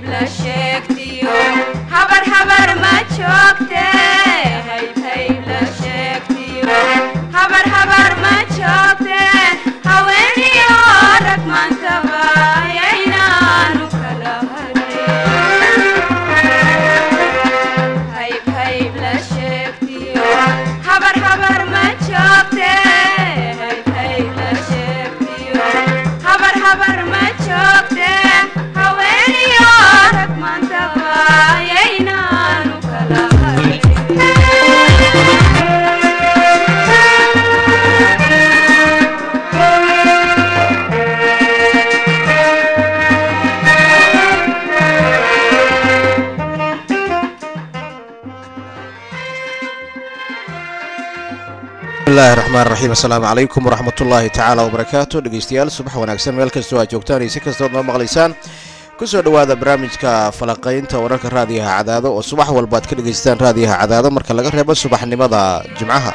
la sheegtiyo habar habar ma joogte hayb hayb la sheegtiyo habar habar ma joogte haweeniyo rag maantaba yaynaanu kala hayb hayb la sheegtiyo habar habar ma joogte hayb hayb la sheegtiyo habar habar ma joogte haweeniyo rag maantaba yaynaanu kala bismillahi raxmaan raxiim assalaamu calaykum waraxmatullaahi tacaala wabarakaatu dhegeystayaal subax wanaagsan meel kastoo aad joogtaan iyo si kastood noo maqlaysaan kusoo dhowaada barnaamijka falaqaynta wararka raadiyaha cadaado oo subax walba aad ka dhegaystaan raadiyaha cadaado marka laga reebo subaxnimada jimcaha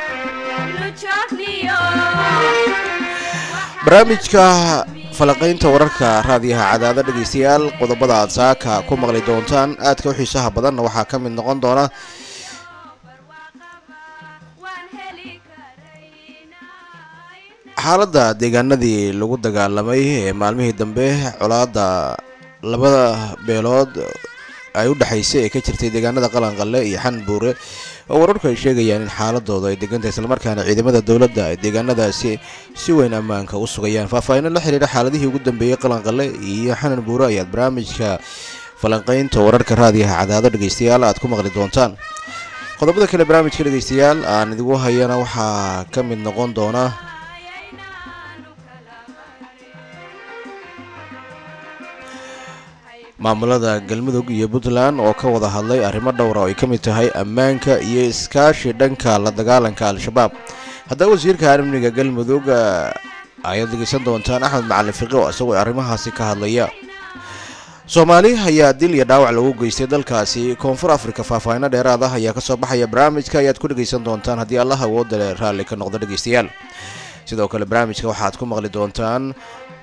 barnaamijka falaqaynta wararka raadiyaha cadaado dhegeystayaal qodobada aad saaka ku maqli doontaan aadka u xiisaha badanna waxaa ka mid noqon doona xaaladda deegaanadii lagu dagaalamay ee maalmihii dambe colaadda labada beelood ay u dhexaysay ee ka jirtay deegaanada qalanqalle iyo xanbuure oo wararku ay sheegayaan in xaaladooda ay degantahay islamarkaana ciidamada dowladda ay deegaanadaasi si weyn ammaanka u sugayaan faahfaahinno la xiriira xaaladihii ugu dambeeyey qalanqalle iyo xanan buure ayaad barnaamijka falanqaynta wararka raadiyaha cadaado dhegeystayaal aad ku maqli doontaan qodobada kale barnaamijka dhegeystayaal aan idigu hayana waxaa ka mid noqon doona maamulada galmudug iyo puntland oo ka wada hadlay arrimo dhowra oo ay ka mid tahay ammaanka iyo iskaashi dhanka la dagaalanka al-shabaab haddaba wasiirka amniga galmudug ayaad dhegeysan doontaan axmed macalin fiqi oo isagoo arrimahaasi ka hadlaya soomaali ayaa dil iyo dhaawac lagu geystay dalkaasi koonfur afrika faahfaahinno dheeraad ah ayaa kasoo baxaya barnaamijka ayaad ku dhegeysan doontaan haddii allah awoodale raalli ka noqdo dhegeystayaal sidoo kale barnaamijka waxaad ku maqli doontaan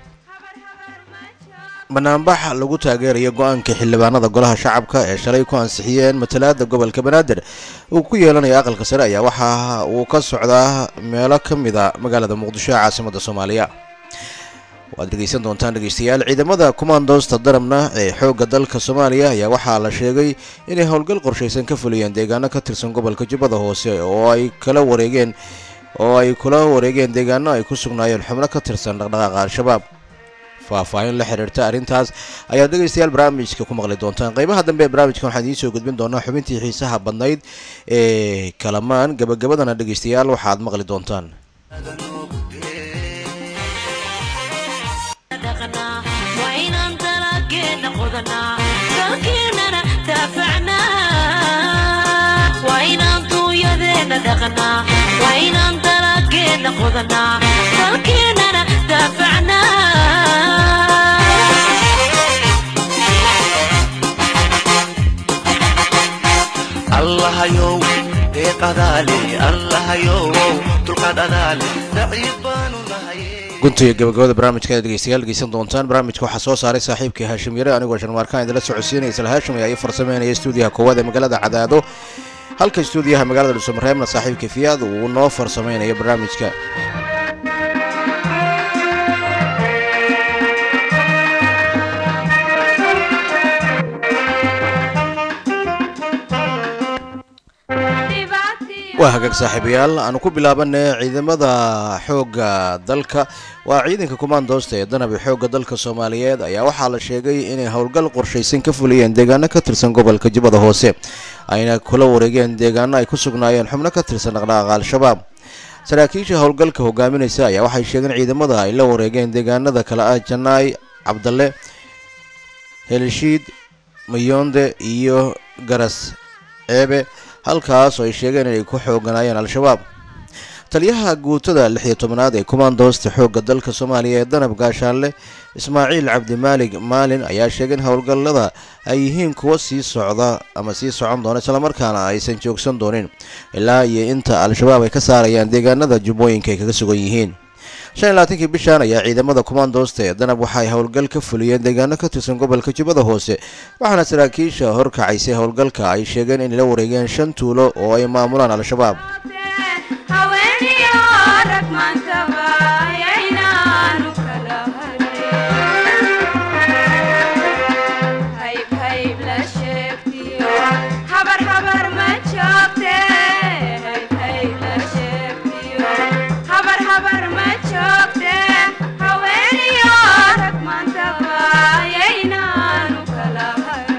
banaanbax lagu taageerayo go-aanka xildhibaanada golaha shacabka ee shalay ku ansixiyeen matalaada gobolka banaadir uu ku yeelanayo aqalka sare ayaa waxa uu ka socdaa meelo ka mida magaalada muqdisho ee caasimada soomaaliya waad dhegeysan doontaan dhegeystayaal ciidamada kumaandoosta darabna ee xoogga dalka soomaaliya ayaa waxaa la sheegay inay howlgal qorshaysan ka fuliyeen deegaano ka tirsan gobolka jubbada hoose oo ay kala wareegeen oo ay kula wareegeen deegaano ay ku sugnaayeen xubno ka tirsan dhaqdhaqaaqa al-shabaab faahfaahin la xiriirta arrintaas ayaad dhegeystayaal barnaamijka ku maqli doontaan qeybaha dambe ee barnaamijkan waxaan idiin soo gudbin doonaa xubintii xiisaha badnayd ee kalamaan gabagabadana dhegeystayaal waxaad maqli doontaan allahayow deeqadaale allahayow dulqaad adaale daciif baanu nahay guntiga gabagabada barnaamijka aad dhegeystayaal dhegeysan doontaan barnaamijka waxaa soo saaray saaxiibkii haashim yare anigoo sharmaarkaan idinla socodsiinaya isla haashim ayaa ii farsameynaya stuudiyaha koowaad ee magaalada cadaado halka stuudiyaha magaalada dhuusamareebna saaxiibka fiyaad uu noo farsameynayo barnaamijka waa hagaag saaxiibayaal aanu ku bilaabanay ciidamada xoogga dalka waa ciidanka kumaandoosta ee danabi xoogga dalka soomaaliyeed ayaa waxaa la sheegay inay howlgal qorshaysan ka fuliyeen deegaano ka tirsan gobolka jubbada hoose ayna kula wareegeen deegaano ay ku sugnaayeen xubno ka tirsan dhaqdhaqaaqa al-shabaab saraakiisha howlgalka hogaaminaysa ayaa waxay sheegeen ciidamada ay la wareegeen deegaanada kale ah janaay cabdalle helishiid mayoonde iyo garas ceebe halkaas oo ay sheegeen inay ku xooganaayeen al-shabaab taliyaha guutada lix iyo tobanaad ee kumaandoosta xoogga dalka soomaaliya ee danab gaashaanle ismaaciil cabdimaalig maalin ayaa sheegay in howlgallada ay yihiin kuwa sii socda ama sii socon doona islamarkaana aysan joogsan doonin ilaa iyo inta al-shabaab ay ka saarayaan deegaanada jubbooyinka ay kaga sugan yihiin shan iyo labaatankii bishan ayaa ciidamada kumaandoosta ee danab waxay howlgal ka fuliyeen deegaano ka tirsan gobolka jubbada hoose waxaana saraakiisha horkacaysay howlgalka ay sheegeen inay la wareegeen shan tuulo oo ay maamulaan al-shabaab haweeniyo rag maantaba yaynaanu kala hayb hayb la sheegtiyo habar habar ma joogte hayb hayb la sheegtiyo habar habar ma joogte haweeniyo rag maantaba yaynaanu kala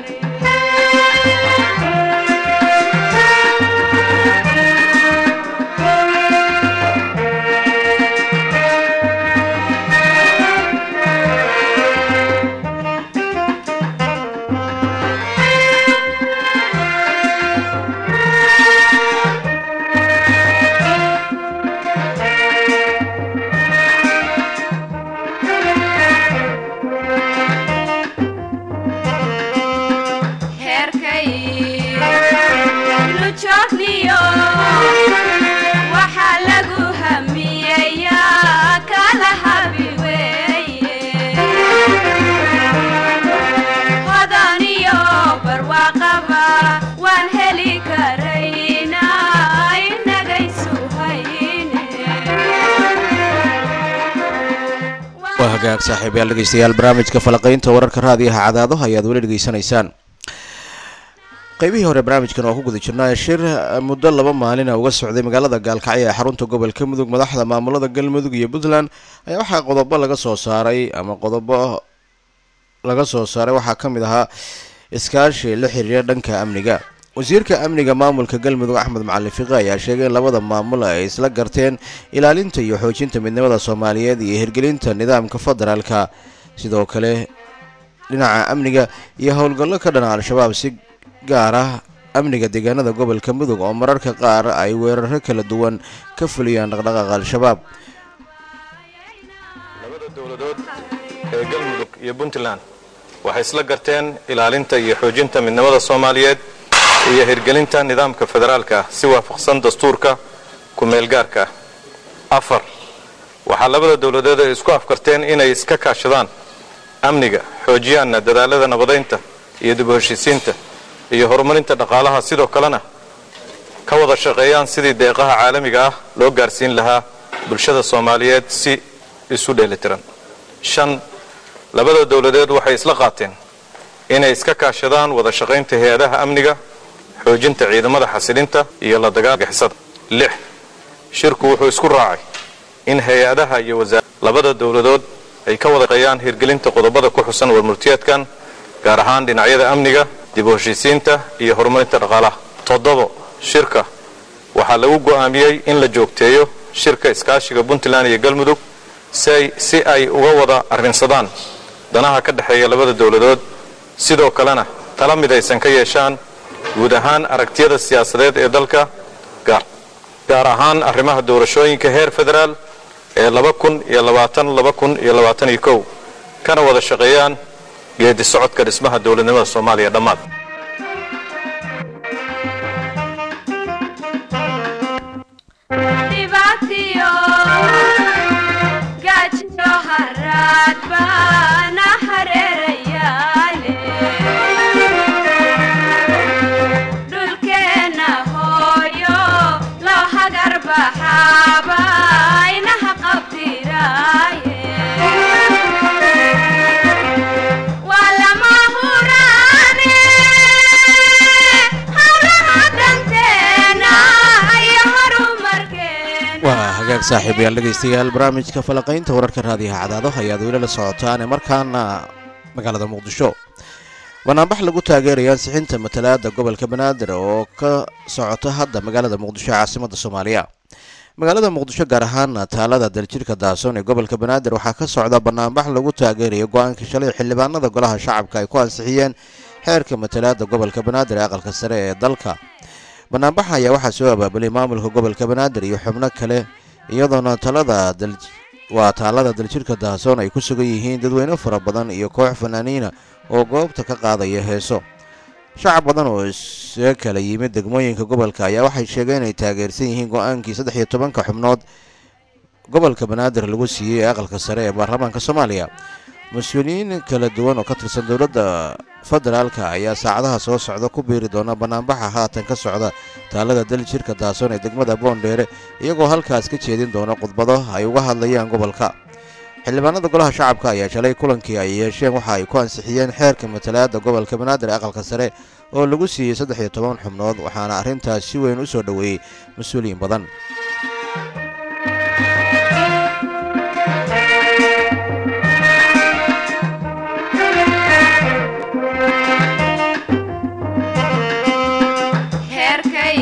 heerkay lu joogniyo waxaa lagu hamiyeyaa kala habi weeye hodaniyo barwaaqaba waan heli karaynaa inagaysu hayne waa hagaag saaxiibayaal dhegeystayaal barnaamijka falaqaynta wararka raadiyaha cadaado ayaad weli dhegeysanaysaan qaybihii hore barnaamijkan waa ku guda jirnaa shir muddo laba maalina uga socday magaalada gaalkacyo ee xarunta gobolka mudug madaxda maamulada galmudug iyo puntland ayaa waxaa qodobo laga soo saaray ama qodobo laga soo saaray waxaa ka mid ahaa iskaashi la xiriira dhanka amniga wasiirka amniga maamulka galmudug axmed macalin fiqi ayaa sheegay in labada maamul ay isla garteen ilaalinta iyo xoojinta midnimada soomaaliyeed iyo hirgelinta nidaamka federaalka sidoo kale dhinaca amniga iyo howlgallo ka dhana al-shabaab si gaar ah amniga deegaanada gobolka mudug oo mararka qaar ay weeraro kala duwan ka fuliyaan dhaqdhaqaaqa al-shabaab labada dowladood ee galmudug iyo puntland waxay isla garteen ilaalinta iyo xoojinta midnimada soomaaliyeed iyo hirgelinta nidaamka federaalka ah si waafaqsan dastuurka ku-meelgaarka ah afar waxaa labada dowladood ay isku afkarteen inay iska kaashadaan amniga xoojiyaanna dadaalada nabadaynta iyo dib u heshiisiinta iyo horumarinta dhaqaalaha sidoo kalena ka wada shaqeeyaan sidii deeqaha caalamiga ah loo gaarsiin lahaa bulshada soomaaliyeed si isu dheelitiran shan labada dowladeed waxay isla qaateen inay iska kaashadaan wada shaqaynta hay-adaha amniga xoojinta ciidamada xasilinta iyo la dagaalka xisada lix shirku wuxuu isku raacay in hay-adaha iyo wasaar labada dowladood ay ka wada shaqeeyaan hirgelinta qodobada ku xusan warmurtiyeedkan gaar ahaan dhinacyada amniga dib u heshiisiinta iyo horumarinta dhaqaalaha toddobo shirka waxaa lagu go'aamiyey in la joogteeyo shirka iskaashiga puntland iyo galmudug si ay uga wada arrinsadaan danaha ka dhexeeya labada dowladood sidoo kalena tala midaysan ka yeeshaan guud ahaan aragtiyada siyaasadeed ee dalka gaar ahaan arrimaha doorashooyinka heer federaal ee laba kun iyo labaatan laba kun iyo labaatan iyo kow kana wada shaqeeyaan geedi socodka dhismaha dowladnimada soomaaliya dhammaad dhibaatiyo gaajiyo haraad baana hareerayaale dhulkeenna hooyo loo hagar baxaaba inaha qabtiraaye waa lama huraane hawlaha danteena iyo horumarkeena waa hagaag saaxiibayaal dhegeystayaal barnaamijka falaqaynta wararka raadiyaha cadaado ayaad weli la socotaan ee markaana magaalada muqdisho banaanbax lagu taageeraya ansixinta matalaada gobolka banaadir oo ka socota hadda magaalada muqdisho ee caasimada soomaaliya magaalada muqdisho gaar ahaan taalada daljirka daasoon ee gobolka banaadir waxaa ka socda banaanbax lagu taageerayo go-aankii shalay xildhibaanada golaha shacabka ay ku ansixiyeen xeerka matalaada gobolka banaadir ee aqalka sare ee dalka banaanbaxa ayaa waxaa soo abaabulay maamulka gobolka banaadir iyo xubno kale iyadoona talada waa taalada daljirka daasoon ay ku sugan yihiin dadweyne fara badan iyo koox fanaaniina oo goobta ka qaadaya heeso shacab badan oo isaga kala yimid degmooyinka gobolka ayaa waxay sheegeen inay taageersan yihiin go-aankii saddex iyo tobanka xubnood gobolka banaadir lagu siiyey ee aqalka sare ee baarlamaanka soomaaliya mas-uuliyiin kala duwan oo ka tirsan dowladda federaalka ayaa saacadaha soo socda ku biiri doona banaanbaxa haatan ka socda taalada daljirka daason ee degmada boondheere iyagoo halkaas ka jeedin doona khudbado ay uga hadlayaan gobolka xildhibaanada golaha shacabka ayaa shalay kulankii ay yeesheen waxa ay ku ansixiyeen xeerka matalaadda gobolka banaadir ee aqalka sare oo lagu siiyey saddex iyo toban xubnood waxaana arrintaas si weyn u soo dhoweeyey mas-uuliyiin badan heerkay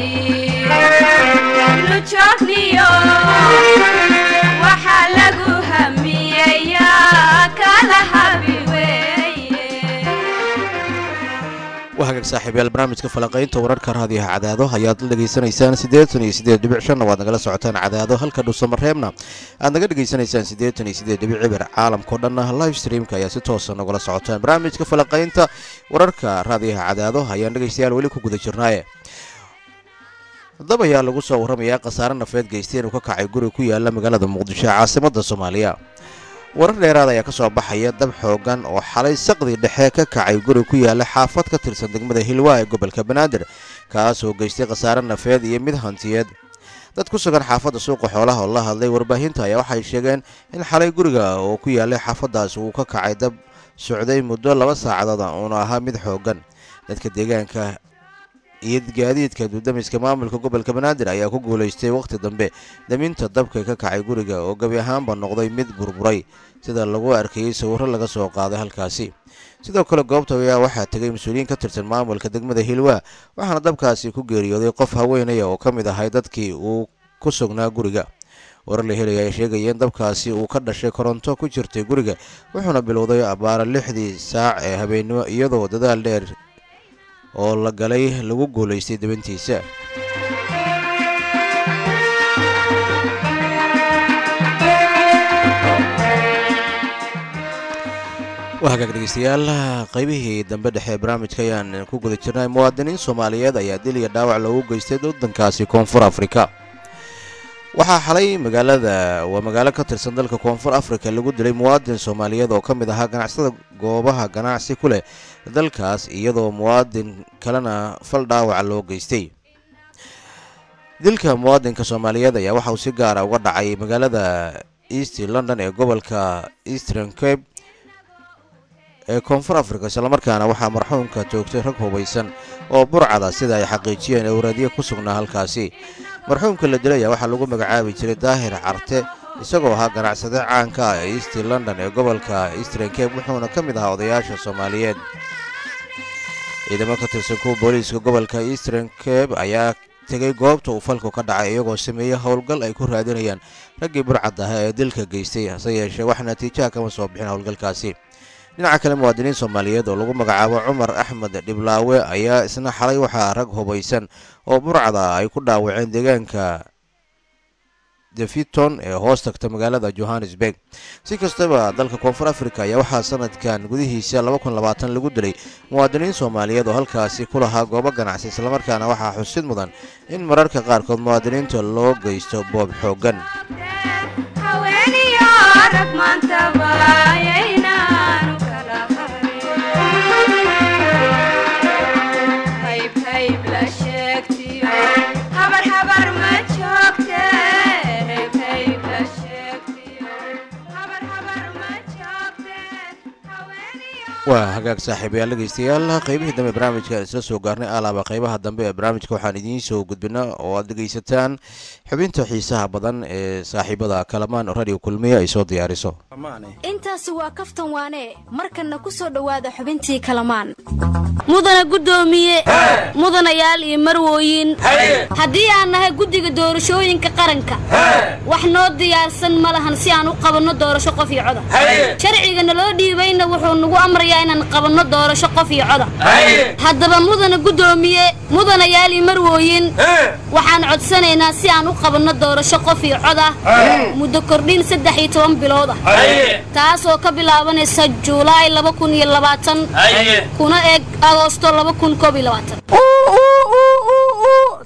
lujoogniyo waxaa lagu hamiyeyaa kala habi weeye waa hagaag saaxiibayaal barnaamijka falanqaynta wararka raadiyaha cadaado ayaad la dhegaysanaysaan siddeetan iyo siddeed dhibic shanna waad nagala socotaan cadaado halka dhuusamareebna aad naga dhegaysanaysaan siddeetan iyo siddeed dhibic cibir caalamkao dhanna live streamka ayaa si toosa nagula socotaan barnaamijka falanqaynta wararka raadiyaha cadaado ayaan dhegaystayaal weli ku guda jirnaaye dab ayaa lagu soo warramayaa khasaare nafeed geystay inuu ka kacay guri ku yaala magaalada muqdisho ee caasimadda soomaaliya warar dheeraad ayaa ka soo baxaya dab xoogan oo xalay saqdii dhexe ka kacay guri ku yaala xaafad ka tirsan degmada hilwaa ee gobolka banaadir kaasoo geystay khasaare nafeed iyo mid hantiyeed dad ku sugan xaafadda suuqa xoolaha oo la hadlay warbaahinta ayaa waxay sheegeen in xalay guriga oo ku yaalay xaafaddaas uu ka kacay dab socday muddo laba saacadood uuna ahaa mid xoogan dadka deegaanka iyo gaadiidka dudamiska maamulka gobolka banaadir ayaa ku guulaystay wakhti dambe daminta dabka ka kacay guriga oo gebi ahaanba noqday mid burburay sida lagu arkayey sawirro laga soo qaaday halkaasi sidoo kale goobta ayaa waxaa tegay mas-uuliyiin ka tirsan maamulka degmada hilwaa waxaana dabkaasi ku geeriyooday qof haweenaya oo ka mid ahay dadkii uu ku sugnaa guriga warar la helaya ayaa sheegaya in dabkaasi uu ka dhashay koronto ku jirtay guriga wuxuuna bilowday abbaara lixdii saac ee habeennimo iyadoo dadaal dheer oo la galay lagu guulaystay dabantiisa waa hagaag dhegeystayaal qaybihii dambe dhexe ee barnaamijka ayaan ku guda jirnay muwaadiniin soomaaliyeed ayaa dil iyo dhaawac loogu geystay waddankaasi koonfur afrika waxaa xalay magaalada waa magaalo ka tirsan dalka koonfur afrika lagu dilay muwaadin soomaaliyeed oo ka mid ahaa ganacsada goobaha ganacsi ku leh dalkaas iyadoo muwaadin kalena fal dhaawaca loo geystay dilka muwaadinka soomaaliyeed ayaa waxa uu si gaara uga dhacay magaalada east london ee gobolka eastern cape ee koonfur afrika islamarkaana waxaa marxuumka toogtay rag hubaysan oo burcada sida ay xaqiijiyeen owraadyo ku sugnaa halkaasi marxuumka la dilay ayaa waxaa lagu magacaabi jiray daahir carte isagoo ahaa ganacsade caanka ah ee east london ee gobolka eastern cape wuxuuna ka mid ahaa odayaasha soomaaliyeed ciidamo ka tirsan kuwa booliiska gobolka eastern cape ayaa tegay goobta uu falku ka dhacay iyagoo sameeyey howlgal ay ku raadinayaan raggii burcad ahaa ee dilka geystay hase yeeshee wax natiijaha kama soo bixin howlgalkaasi dhinaca kale muwaadiniin soomaaliyeed oo lagu magacaabo cumar axmed dhiblaawe ayaa isna xalay waxaa rag hubaysan oo burcada ay ku dhaawaceen deegaanka defiton ee hoos tagta magaalada johannesburg si kastaba dalka koonfur africa ayaa waxaa sanadkan gudihiisa lagu dilay muwaadiniin soomaaliyeed oo halkaasi ku lahaa goobo ganacsi islamarkaana waxaa xusid mudan in mararka qaarkood muwaadiniinta loo geysto boob xooggan haweeniyo rag maantaba ayaynaanu kala harin hayb hayb la sheegtiyo habar habar ma joogte hayb hayb la sheegtiyo habar habar ma joogte haweeniyo waa hagaag saaxiibayaal dhegeystayaal qaybihii dambe barnaamijka isla soo gaarnay alaaba qaybaha dambe ee barnaamijka waxaan idiin soo gudbina oo aad dhegeysataan xubinta xiisaha badan ee saaxiibada kalamaan radio kulmiye ay soo diyaariso intaasi waa kaftan waane markanna ku soo dhowaada xubintii kalamaan mudana guddoomiye mudanayaal iyo marwooyin haddii aan nahay guddiga doorashooyinka qaranka wax noo diyaarsan ma lahan si aan u qabanno doorasho qof iyo coda sharciga naloo dhiibayna wuxuu nagu amrayaa inaan qabanno doorasho qof iyo coda haddaba mudana guddoomiye mudanayaal iyo marwooyin waxaan codsanaynaa si aan u qabanno doorasho qof iyo cod ah muddo kordhin saddex iyo toban bilood ah taasoo ka bilaabanaysa juulaay laba kun iyo labaatan kuna eg agoosto laba kun koob iyo labaatan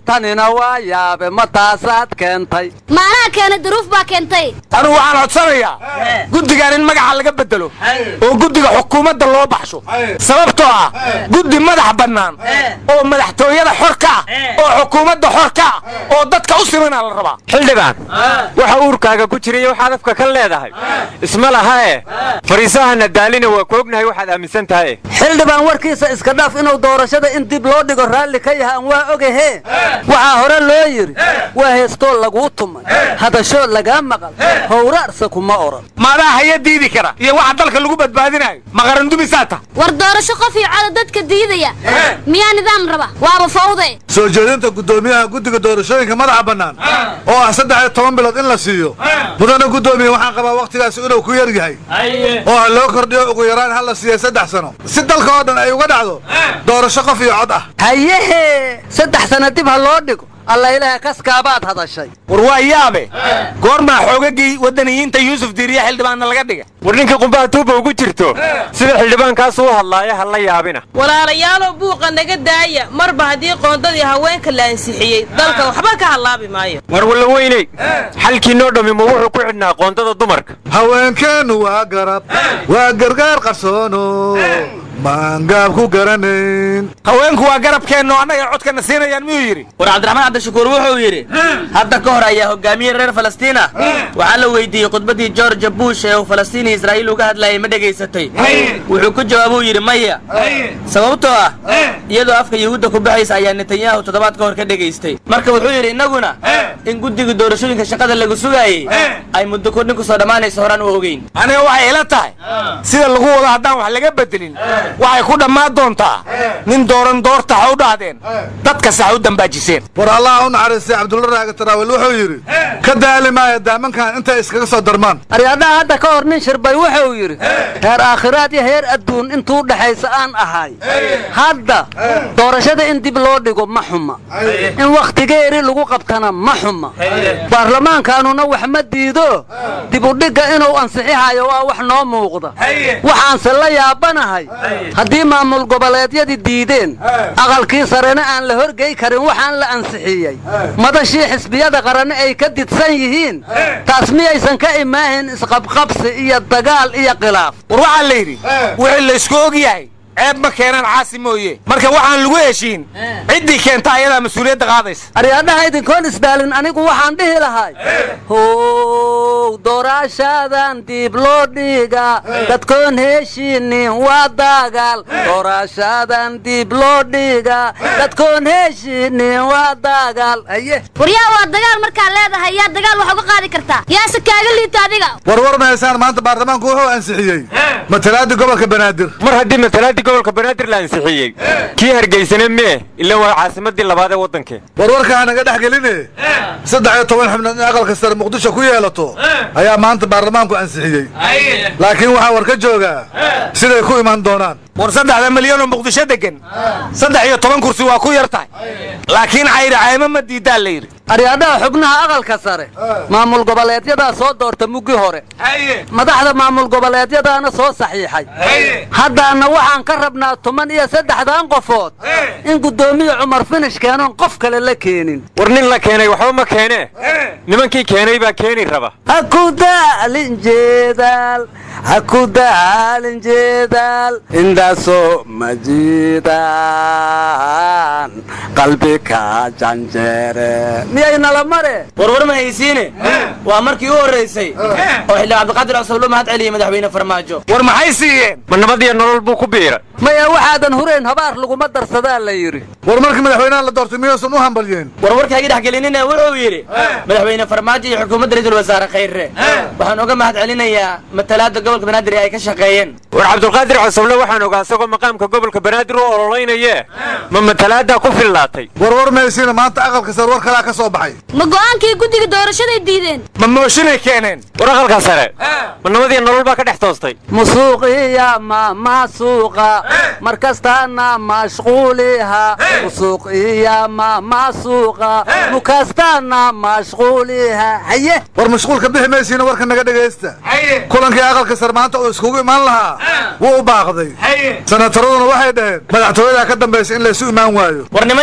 tanina waa yaabe ma taasaad keentay maanaha keena duruuf baa keentay anugu waxaan codsanayaa guddigan in magaca laga bedelo oo guddiga xukuumadda loo baxsho sababtoo ah guddi madax bannaan oo madaxtooyada xor ka ah oo xukuumadda xor ka ah oo dadka u simanaa la rabaa xildhibaan waxa uurkaaga ku jira iyo waxaad afka ka leedahay isma laha e fariisahana daalina waa ku ognahay waxaad aaminsan tahay xildhibaan warkiisa iska dhaaf inuu doorashada in dib loo dhigo raalli ka yahaan waa ogahe waxaa hore loo yidhi waa heestoo laguu tumay hadashoo lagaa maqal howraarsa kuma oran maadaa haya diidi kara iyo waxa dalka lagu badbaadinayo maqarandumisaa ta war doorasho qof iyo coda dadka diidaya miyaa nidaam raba waaba fawde soo jeedinta guddoomiyaha guddiga doorashooyinka madaxa bannaan oo ah saddex iyo toban bilood in la siiyo mudana guddoomiye waxaan qabaa wakhtigaasi inuu ku yar yahay oo ha loo kordhiyo ugu yaraan ha la siiyay saddex sano si dalka oo dhan ay uga dhacdo doorasho qof iyo cod ah hayehe saddex sana dib ha loo dhigo alla ilaaha kaskaabaad hadashay war waa yaabe goormaa xoogagii waddaniyiinta yuusuf diiriye xildhibaanna laga dhiga war ninkii qumbaha tuuba ugu jirto sida xildhibaankaas u hadlaaya ha la yaabina walaalayaalow buuqa naga daaya marba haddii qoondadii haweenka la ansixiyey dalka waxba ka hallaabi maayo war walla weyney xalkii noo dhammi ma wuxuu ku xidhnaa qoondada dumarka haweenkeennu waa garab waa gargaar qarsoono maangaab ku garanayn haweenku waa garabkeenno annaga codkana siinayaan miyuu yidhi war cabdiraxmaan cabdishakuur wuxuu yidhi hadda ka hor ayaa hogaamiye reer falastiin ah waxaa la weydiiyey khudbaddii george bush ee uu falastiin iyo israa'iil uga hadlayay ma dhegaysatay wuxuu ku jawaabuu yidhi maya sababtoo ah iyadoo afka yuhuudda ku baxaysa ayaa netanyahu toddobaad ka hor ka dhegaystay marka wuxuu yidhi innaguna in guddiga doorashooyinka shaqada lagu sugaayey ay muddo kordhin ku soo dhammaanayso horaan u ogeyn aniga waxay ila tahay sida lagu wado haddaan wax laga bedelin waxay ku dhammaan doontaa nin dooran doorta ha u dhahdeen dadka sax u dambaajiseen war allaha u naxariistay cabdulla raaga taraawel wuxuu yidhi ka daali maaya daamankan intay iskaga soo darmaan aryadhaha hadda ka hor nin shirbay wuxuu yidhi heer aakhiraad iyo heer adduun intuu dhexaysa aan ahay hadda doorashada in dib loo dhigo ma xuma in wakhtigeeri lagu qabtana ma xuma baarlamaankaanuna wax ma diido dibudhigga inuu ansixixayo waa wax noo muuqda waxaanse la yaabanahay haddii maamul goboleedyadii diideen aqalkii sarena aan la horgey karin waxaan la ansixiyey madashii xisbiyada qaranne ay ka didsan yihiin taas miyaysan ka imaahin isqabqabsi iyo dagaal iyo khilaaf war waxaa la yidhi wixii laysku og yahay ceeb ma keenaan caasi mooye marka waxaan lagu heshiin ciddii keenta ayadaa mas-uuliyadda qaadaysa aryadhaha idinkoon isdaalin anigu waxaan dhihi lahay how dooraashaadan diib loo dhiga dadkoon heshiinin waa dagaal dooraashaadan diib loo dhiga dadkoon heshiinin waa dagaal haye waryaa waa dagaal markaa leedahay yaa dagaal wax uga qaadi kartaa yaase kaaga liita adiga warwar mahaysaan maanta baarlamaanku wuxuu ansixiyey matalaadii gobolka banaadir mar haddii matalaadii gobolka banaadir la ansixiyey kii hargeysane mee ila waa caasimadii labaad ee waddankee warwarka hanaga dhex geline saddex iyo toban xubnood in aqalka sare muqdisho ku yeelato ayaa maanta baarlamaanku ansixiyey laakiin waxaa war ka joogaa siday ku imaan doonaan war saddexda milyan oo muqdisho degan saddex iyo toban kursi waa ku yar tahay laakiin cayri caymo ma diidaa la yidhi aryadhaha xubnaha aqalka sare maamul goboleedyadaa soo doorta muggi hore madaxda maamul goboleedyadaana soo saxiixay haddaana waxaan ka rabnaa toban iyo saddexdan qofood in guddoomiye cumar finish keenoon qof kale la keenin war nin la keenay waxba ma keenee nimankii keenay baa keeni raba ha ku daalin jeedaal ha ku daalin jeedaal indaasoo majiidaan qalbi ka janjeere miyay nala mare warwar ma haysiine waa markii u horraysay oo xildhibaan cabdiqaadir cusub loo mahad celiyey madaxweyne farmaajo war maxay siiyeen ma nabad iyo nolol buu ku biira maya waxaadan hurayn habaar laguma darsadaa la yidhi war markii madaxweynaha la doortay miyuusan u hambalyeen warwarka hagi dhex gelinina wuxuu yidhi madaxweyne farmaajo iyo xukuumadda ra-iisul wasaare khayre waxaan uga mahad celinayaa matalaadda gobolka banaadir ee ay ka shaqeeyeen war cabdulqaadir cosoble waxaan ogaa isagoo maqaamka gobolka banaadir u ololaynayee ma matalaadaa ku fillaatay warwar maysiina maanta aqalka sare war kalaa ka soo baxay ma go'aankii guddiga doorashaday diideen ma mooshinay keeneen war aqalka sare ma nabad iyo nolol baa ka dhex toostay musuuqiya ma masuuqa mar kastaana mashquuliha musuuqiya ma masuuqa mukastaana mashquuliha haye war mashquulka bixi maysiina warka naga dhegaysta kulankii aqalka sare maanta uu iskugu imaan lahaa wuu u baaqday sanataraduna waxay dhaheen madaxtooyadaa ka dambaysa in laysu imaan waayo war niman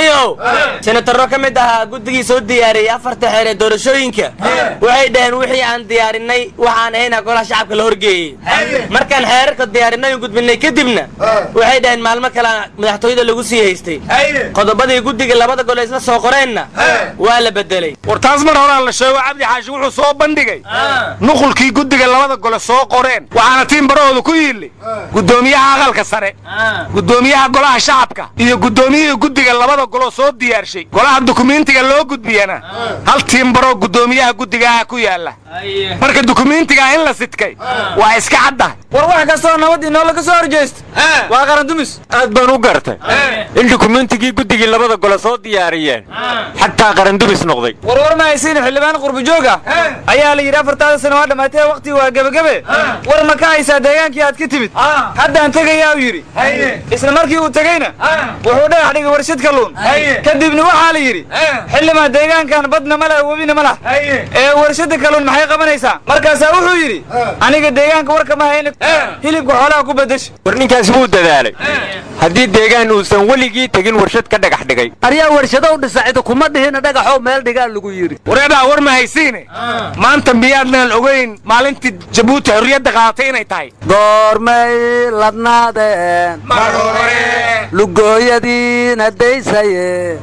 niyow senataro ka mid ahaa guddigii soo diyaariyey afarta xeer ee doorashooyinka waxay dhaheen wixii aan diyaarinay waxaan ahayna golaha shacabka la horgeeyey markaan xeerarka diyaarinay u gudbinay kadibna waxay dhaheen maalmo kale madaxtooyada lagu sii haystay qodobadii guddiga labada gol isla soo qoreenna waa la bedelay war taas mar horaa la sheego cabdi xaashi wuxuu soo bandhigay nuqulkii guddiga labada gole soo qoreen waxaana tiin barahooda ku yiili guddoomiyaha aqalka sare guddoomiyaha golaha shacabka iyo guddoomiyihii guddiga labada goloo soo diyaarshay golaha dukumiintiga loo gudbiyana hal tiin baroo guddoomiyaha guddigaha ku yaalla marka dukumiintigaa in la sidkay waa iska caddahay war wax kastoo nabad inoola ka soo horjeesta waa qarandumis aad baan u gartay in dukumentigii guddigii labada gole soo diyaariyeen xataa qarandumis noqday war war ma haysiin xildhibaan qurbijoog ah ayaa la yidhi afartaada sano waa dhammaatee waqtii waa gebagabe war ma ka haysaa deegaankii aad ka timid haddaan tegayaa uu yidhi isla markii uu tegeyna wuxuu dhagax dhigay warshad kalluun kadibna waxaa la yidhi xildhibaan deegaankan badna ma leh webina ma lah ee warshada kalluun maxay qabanaysaa markaasaa wuxuu yidhi aniga deegaanka warka ma hayna hilibka xoolaha ku bedesha war ninkaas wuu dadaalay haddii deegaan uusan weligii tegin warshad ka dhagax dhigay aryaa warshadow dhisacida kuma dhihina dhagaxow meel dhigaa lagu yidhi wareedhaa war ma haysiine maanta miyaadnaan ogeyn maalintii jabuuti xorriyadda qaadatay inay tahay goormay ladnaadeen lugooyadiina daysaye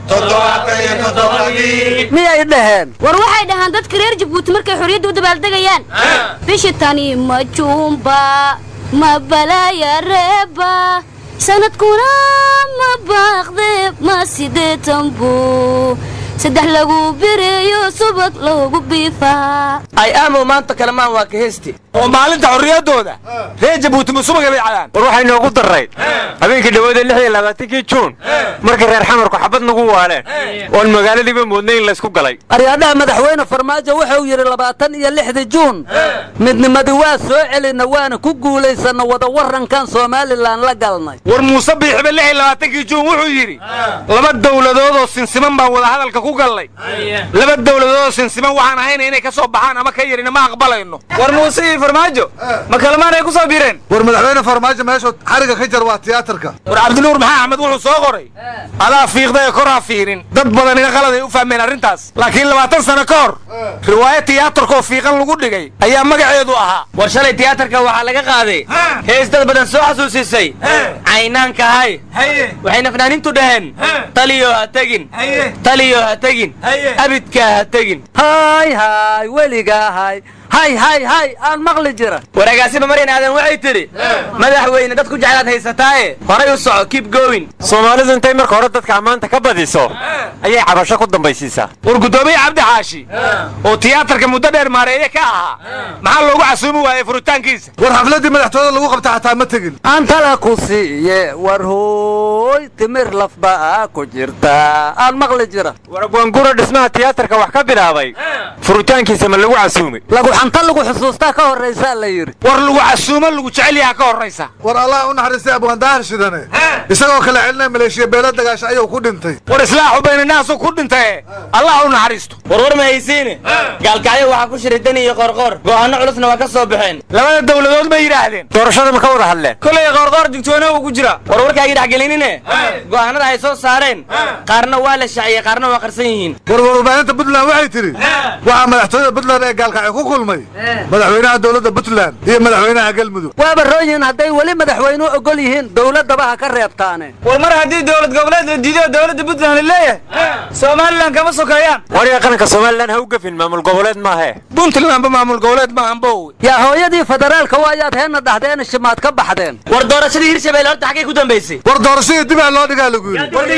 miyay dhaheen war waxay dhahaan dadka reer jabuuti markay xorriyadda u dabaaldegayaan bishi tani ma juumba ma balaaya reeba sanadkuna ma baaqde ma sideetan buu saddex lagu bireeyo subag loogu biifaa ay aamow maanta kalamaan waa ka heesti oo maalinta xorriyaddooda reer jabuuti ma subaga bay cadaan war waxay noogu darrayd habeenkii dhawaada lix iyo labaatankii juun markii reer xamarku xabad nagu waaleen oon magaaladiiba moodnay in laysku galay aryaadhaha madaxweyne farmaajo wuxuu yidhi labaatan iyo lixdii juun midnimadii waa soo celinna waana ku guulaysanna wada warankan somalilan la galnay war muuse biixibe lix iyo labaatankii juun wuxuu yidhi laba dowladoodoo sinsiman baan wadahadalka ku gallay laba dowladoodoo sinsiman waxaan ahayna inay ka soo baxaan ama ka yarina ma aqbalayno war muuse iyo farmaajo ma kalamaan ay ku soo biireen war madaxweyne farmaajo meeshuu xariga ka jar waa tiyaatarka war cabdinuur maxaa axmed wuxuu soo qoray adaa fiiqda ee koraa fiirin dad badan iga qalad ay u fahmeen arrintaas laakiin labaatan sano ka hor riwaayo tiyaatarkaoo fiiqan lagu dhigay ayaa magaceedu ahaa war shalay tiyaatarka waxaa laga qaaday hees dad badan soo xasuusisay caynaanka hay waxayna fanaaniintu dhaheen taliyo ha tegin taliyo ha tegin abidkaa ha tegin hay hay weligaa hay hay hay hay aan maqli jira waraagaasiba maryan aadan waxay tidhi madaxweyne dad ku jeclaad haysataaye horay u soco keep going soomaalidu intay marka hore dadka ammaanta ka badiso ayay cabasho ku dambaysiisaa war guddoomiye cabdi xaashi oo tiyaatarka muddo dheer maareeye ka ahaa maxaa loogu casuumi waayey furitaankiisa war xafladdii madaxtooyada lagu qabta xataa ma tegin antala ku siiye war hooy timir lafbaa ku jirta aan maqli jira war gwaanguro dhismaha tiyaatarka wax ka bilaabay furitaankiisa ma lagu casuumay lagu xanta lagu xusuustaa ka horraysaa la yidhi war lagu casuumo lagu jecel yaha ka horraysa war allah u naxariistay abwaandaahar shidane isagoo kale celinaya maleeshiya beelo dagaasha ayuu ku dhintay war islaaxu baynanaasu ku dhintaye allah u naxariisto war war ma haysiine gaalkacyo waxaa ku shiray dani iyo qorqor go'aano culusna waa ka soo baxeen labada dowladood ma yidhaahdeen doorashada ma ka wada hadleen kolay qoorqoor digtoona uu ku jira war warkaagii dhexgelinine go'aanada ay soo saareen qaarna waa la shaciyey qaarna waa qarsan yihiin war warbaahinta puntland waxay tidhi waxaa madaxtooyada puntland ee gaalkacyo ku kulmay madaxweynaha dowladda puntland iyo madaxweynaha galmudug waaba rooyihin hadday weli madaxweynuhu ogol yihiin dowladdaba ha ka reebtaane war mar haddii dowlad goboleed la diido dowladda puntland leeyahay somalilan kama sokeeyaan waryaa qaranka somalilan ha u gafin maamul goboleed maahe puntlandba maamul goboleed maahan bow yaa hooyadii federaalka waayaad heena dhahdeen shimaad ka baxdeen war doorashadii hirshabelle horta xaggay ku dambaysay war doorashadii dibaa loo dhigaa lagu yidhi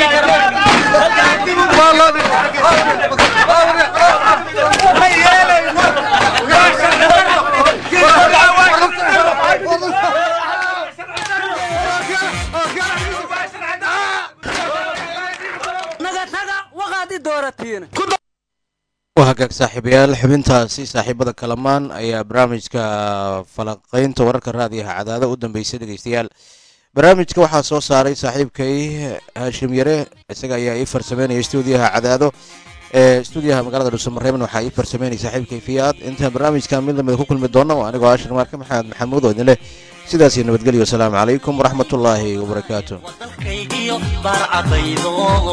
waa loo waa hagaag saaxiibayaal xubintaasi saaxiibada kalamaan ayaa barnaamijka falaqaynta wararka raadiyaha cadaada u dambeysay dhegeystayaal barnaamijka waxaa soo saaray saaxiibkay haashim yare isaga ayaa ii farsameynaya stuudiyaha cadaado ee stuudiyaha magaalada dhuusamareebn waxaa ii farsameynaya saaxiibkay fiyaad intaan barnaamijkan mid lamida ku kulmi doono anigoo ashar maarka maxamed maxamuud oo idin leh sidaas iyo nabadgelyo wasalaamu calaykum waraxmatullaahi wabarakaatu iyo baarcadaydo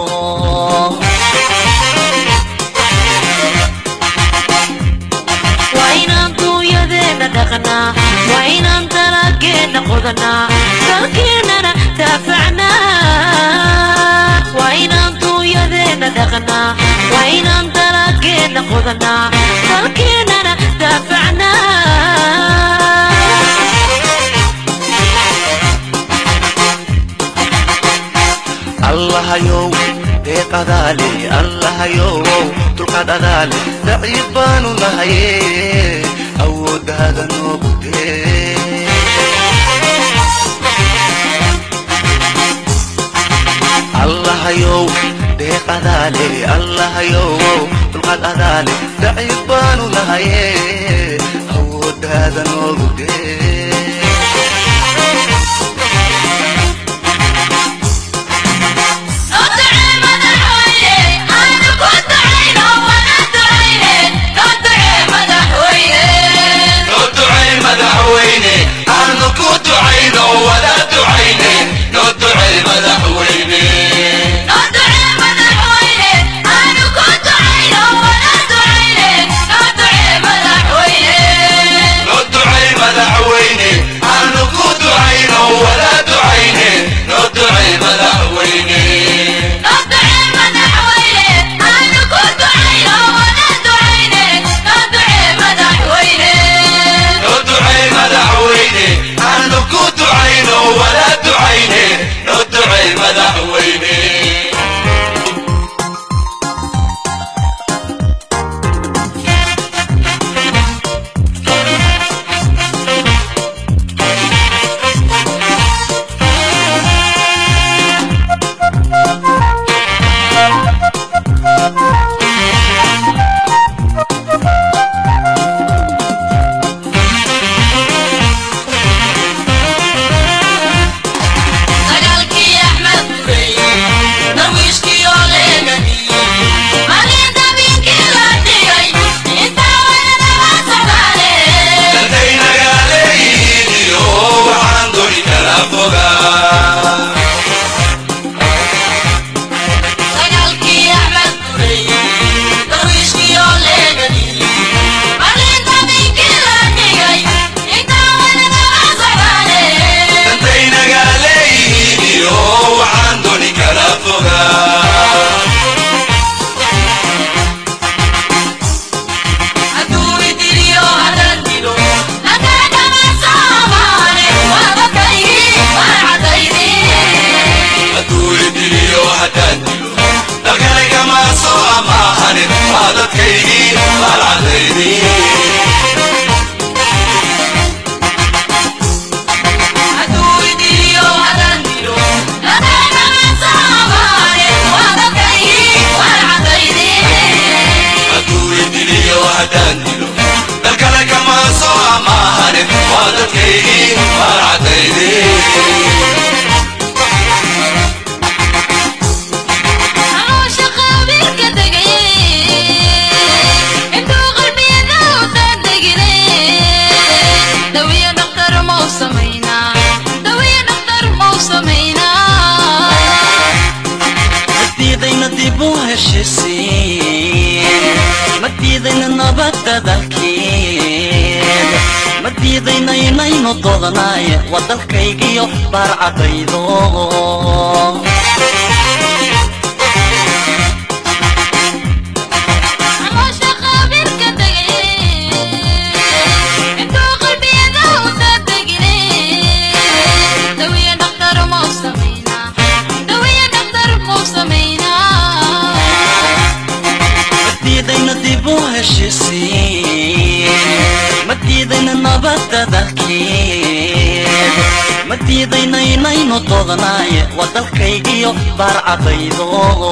waa inaan duunyadeenna dhaqnaa waa inaan dalageenna qodanaa dalkeennana daafacnaa waa inaan duunyadeenna dhaqnaa waa inaan dalageenna qodanaa dalkeennana daafacnaa allahayow deeqadaale allahayow dulqaad adaale daciif baanu nahaye awooddaada noogu dee allahayow deeqadaale allahayow dulqaad adaale daciif baanu nahaye awooddaada noogu dee madiidaynaynu doodanaye waa dalkaygiyo baarcadaydo madiidayna dib u heshisiin madiidayna nabadda dalkeed madiidayna inaynu doodanaye waa dalkaygiyo baarcadaydo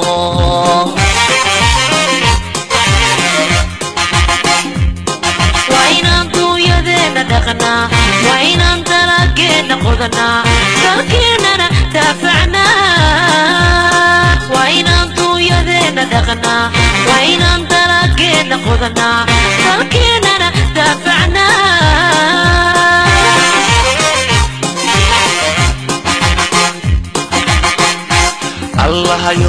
waa inaan duunyadeenna dhaqnaa waa inaan dalageenna qodanaa dalkeennana daafacnaa waa inaan duunyadeenna dhaqnaa waa inaan dalageenna qodanaa dalkeennana daafacnaa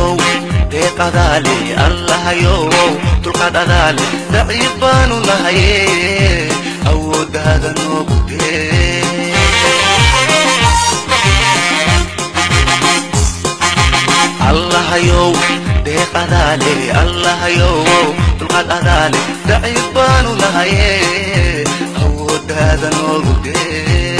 allahayow deeq adaale allahayow dulqaad adaale daciif baanu nahaye awooddaada noogu dee allahayow deeq adaale allahayow dulqaad adaale daciif baanu nahaye awooddaada noogu dee